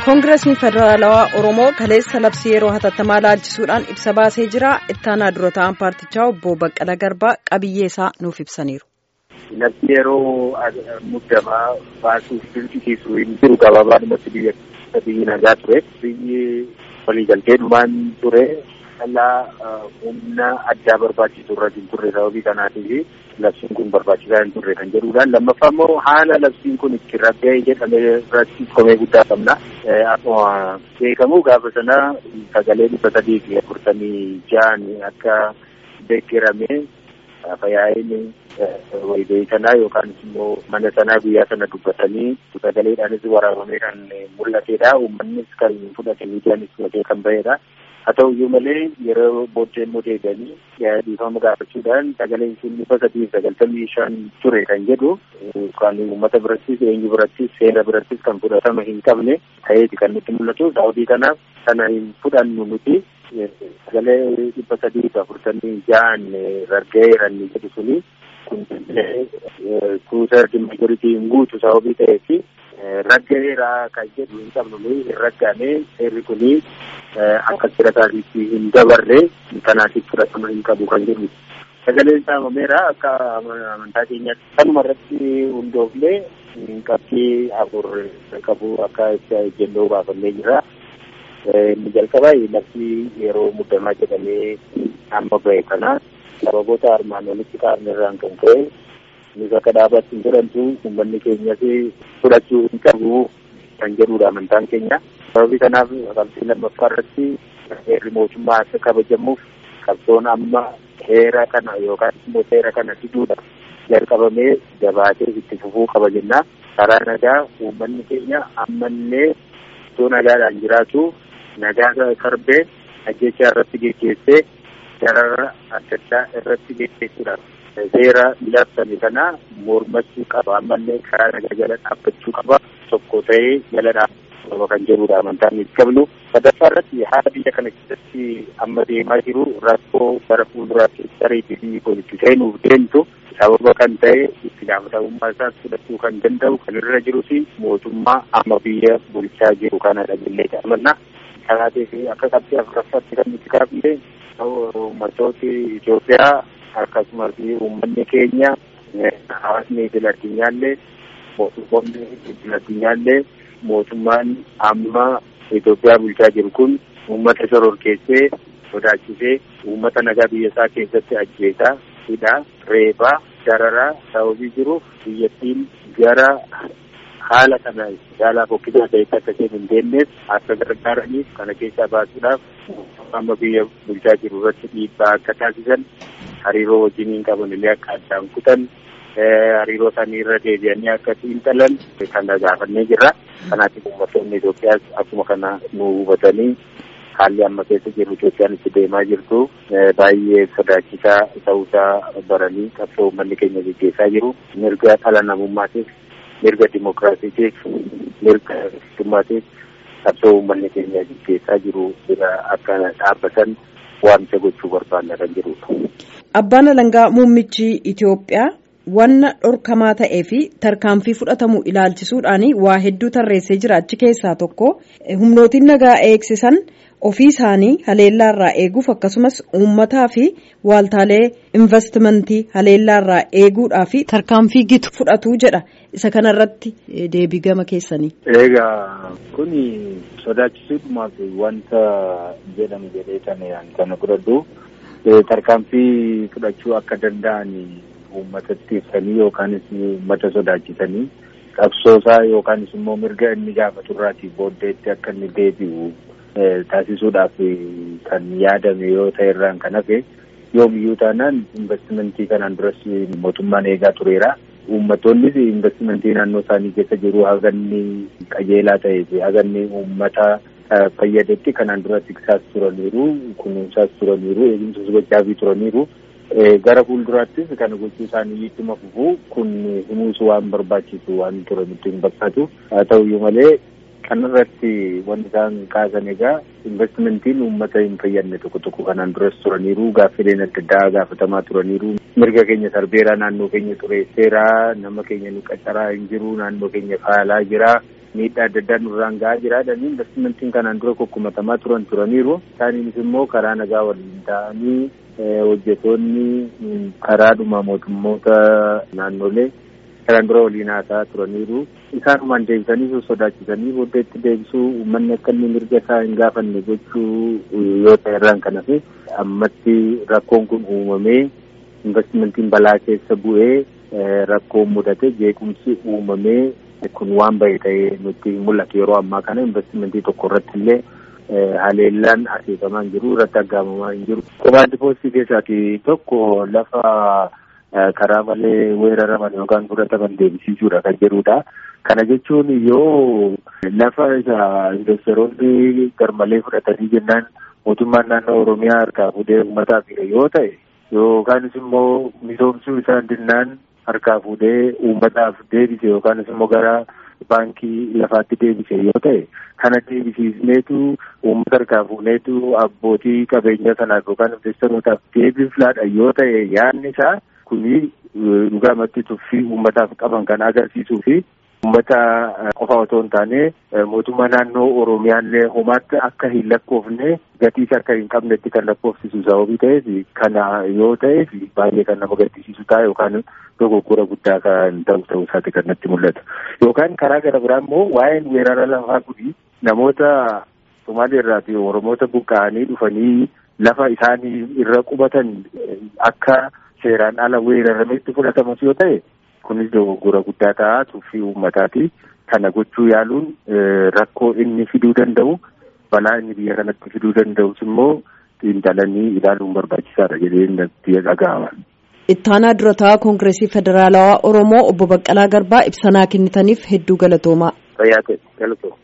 koongireesni federaalawaa oromoo kaleessa labsii yeroo hatattamaa laalchisuudhaan ibsa baasee jira ittaanaa dura ta'an paartichaa obbo baqqala garbaa qabiyyee isaa nuuf ibsaniiru. labsii yeroo muddamaa baasuuf dirqisiisu hin jiru gabaabaadhumatti biyya biyyi nagaa ture biyyi waliigaltee dhumaan ture dhalaa humna addaa barbaachisu irra hin turre sababii kanaatiif labsiin kun barbaachisaa hin turre kan jedhuudhaan lammaffaa immoo haala labsiin kun itti ragga'e jedhame irratti komee guddaa qabna. Akkuma beekamu gaafa sana sagalee dhibba sadii fi afurtamii ja'an akka deeggarame fayyaa'een walgahii sanaa yookaan immoo mana sanaa guyyaa sana dubbatanii sagaleedhaanis waraabamee kan mul'atedha. Uummannis kan fudhate miidiyaanis fudhatee kan bahedha. haa ta'u iyyuu malee yeroo booddee immoo deebi'anii dhiifama gaafachuudhaan sagaleen sun dhibba sadii sagaltamii shan ture kan jedhu kan uummata birattis eenyu birattis seera birattis kan fudhatama hin qabne ta'eeti kan nutti mul'atu sababii kanaaf kana hin fudhannu nuti sagalee dhibba sadii afurtamii ja'an ragga'eeran jedhu suni kun kuusaa majoritii hin guutu sababii ta'eefi ragga'eera kan jedhu hin qabnu nuyi hin raggaane seerri kuni akka seera taasisu hin dabarre kanaatiif fudhatama hin qabu kan jedhu sagaleen saamameera akka amantaa keenyaatti kanuma irratti hundoofne qabxii afur qabu akka ejjennoo baafannee jira. Inni jalqaba labsii yeroo muddamaa jedhamee amma bahe kana sababoota armaan olitti kaa'amne irraan kan ka'e innis akka dhaabatti hin jedhamtu uummanni keenyas fudhachuu hin qabu kan jedhudha amantaan keenya. Sababii kanaaf qabxii lammaffaa irratti heerri mootummaa akka kabajamuuf qabsoon amma heera kana yookaan immoo seera kana fiduudha jalqabamee jabaatee itti fufuu qaba jenna. Karaa nagaa uummanni keenya ammallee iddoo nagaadhaan jiraatu nagaa sarbee ajjechaa irratti geggeessee darara adda addaa irratti geggeessuudhaaf seera labsame kana mormachuu qaba ammallee karaa nagaa jala dhaabbachuu qaba tokko ta'ee jala dhaabbachuu qaba kan jedhudha amantaan itti qabnu sadaffaa irratti haala biyya kana keessatti amma deemaa jiru rakkoo gara fuulduraatti sariitii fi itti seenuuf deemtu sababa kan ta'e itti gaafatamummaa isaas fudhachuu kan danda'u kan irra jiru fi mootummaa amma biyya bulchaa jiru kanadha jennee amanna. Kanaatiif akka qabxii afuraffaatti kan nuti kaafne uummattooti Itoophiyaa akkasumas uummanni keenya hawaasni idil addunyaallee mootummoonni idil addunyaallee mootummaan amma Itoophiyaa bulchaa jiru kun uummata shororkeessee sodaachisee uummata nagaa biyya isaa keessatti ajjeesaa hidhaa reebaa dararaa sababii jiruuf biyyattiin gara haala kana caalaa fokkisaa ta'etti akka isheen hin deemneef akka gargaaraniif kana keessaa baasuudhaaf amma biyya bulchaa jiru irratti dhiibbaa akka taasisan hariiroo wajjiniin qaban illee akka addaan kutan hariiroo isaanii irra deebi'anii akka xiinxalan kana gaafannee jirra. Kanaatiif uummattoonni Itoophiyaas akkuma kana nu hubatanii haalli amma keessa jiru Itoophiyaan itti deemaa jirtu baay'ee sodaachisaa ta'uusaa baranii qabsoo uummanni keenya gaggeessaa jiru mirga dhala namummaatiif mirga dimokiraasiitiif mirga mootummaatiif qabsoo uummanni keenya gaggeessaa jiru bira akka dhaabbatan waamicha gochuu barbaanna kan jirudha. Abbaan alangaa muummichi Itoophiyaa wanna dhorkamaa ta'ee fi tarkaanfii fudhatamu ilaalchisuudhaan waa hedduu tarreessee jira achi keessaa tokko humnootiin nagaa eegsisan ofii isaanii haleellaarraa eeguuf akkasumas uummataa fi waaltaalee investimentii haleellaarraa eeguudhaa fi tarkaanfii gitu fudhatu jedha isa kanarratti deebii gama keessanii. Egaa kun sodaachisuudhumaaf wanta jedhamu jedhee kana godhadhu tarkaanfii fudhachuu akka danda'an uummatatti ibsanii yookaanis uummata sodaachisanii qabsoosaa yookaanis immoo mirga inni gaafatu irraatii booddeetti akka inni deebi'u taasisuudhaaf kan yaadame yoo ta'e irraan kan hafe yoomiyyuu taanaan investimentii kanaan duras mootummaan eegaa tureera. Uummattoonnis investimentii naannoo isaanii keessa jiru haganni qajeelaa ta'ee fi haganni uummata fayyadetti kanaan dura tiksaas turaniiru kunuunsaas turaniiru eegumsas gochaafii turaniiru. gara fuulduraattis kana gochuu isaanii ittuma fufuu kun himuus waan barbaachisu waan turanitti hin fakkaatu haa ta'uyyuu malee kanarratti wanti isaan kaasan egaa investimentiin uummata hin fayyadne tokko tokko kanaan duras turaniiru gaaffileen adda addaa gaafatamaa turaniiru mirga keenya sarbeeraa naannoo keenya xureesseeraa nama keenya nu qacaraa hin jiru naannoo keenya faalaa jira miidhaa adda addaa nurraan gahaa jiraadhanii investimentiin kanaan dura kokkumatamaa turan turaniiru. Isaaniinis immoo karaa nagaa waliin ta'anii hojjetoonni karaadhuma mootummoota naannolee kanaan dura waliin haasaa turaniiru. Isaanumaan deebisanii sodaachisanii booddeetti deebisuu uummanni akka inni mirga isaa hin gaafanne gochuu yoo ta'e irraan kan hafe ammatti rakkoon kun uumamee investimentiin balaa keessa bu'ee rakkoon mudate jeequmsi uumamee kun waan bahe ta'ee nutti mul'atu yeroo ammaa kana investimentii tokko irratti illee haleellaan aseetamaa hin jiru irratti aggaamamaa hin jiru. Komaandi poostii keessaati tokko lafa karaa malee weeraraman yookaan fudhataman deebisiisuudha kan jedhudha. Kana jechuun yoo lafa isa investoroonni garmalee fudhatanii jennaan mootummaan naannoo Oromiyaa harkaa fuudhee uummataaf yoo ta'e yookaanis immoo misoomsuu isaa jennaan harkaa fuudhee uummataaf deebise yookaanis immoo gara baankii lafaatti deebise yoo ta'e kana deebisiisneetu uummata harkaa fuudheetu abbootii qabeenyaa sanaaf yookaan investorootaaf deebiflaadha yoo ta'e yaadni isaa kuni dhugaamatti tuffii uummataaf qaban kan agarsiisuu fi uummata qofa otoo hin taane mootummaa naannoo oromiyaallee homaatti akka hin lakkoofne gatiis akka hin qabnetti kan lakkoofsisu sababii ta'eef kana yoo ta'eef baay'ee kan nama gaddisiisu ta'a yookaan dogoggora guddaa kan ta'u ta'uu isaati kan natti mul'atu yookaan karaa gara biraa immoo waa'een weerara lafaa kuni namoota Somaalii irraati Oromoota buqqa'anii dhufanii lafa isaanii irra qubatan akka seeraan ala weerarametti fudhatamus yoo ta'e kunis dogoggora guddaa ta'a tuffii uummataati. Kana gochuu yaaluun rakkoo inni fiduu danda'u balaa inni biyya kanatti fiduu danda'us immoo xiinxalanii ilaaluun barbaachisaadha jedhee natti dhaga'ama. Ittaanaa durataa Koongireesii Federaalawaa Oromoo obbo Baqqalaa Garbaa ibsanaa kennitaniif hedduu galatoomaa. Fayyaa ta'e galatooma.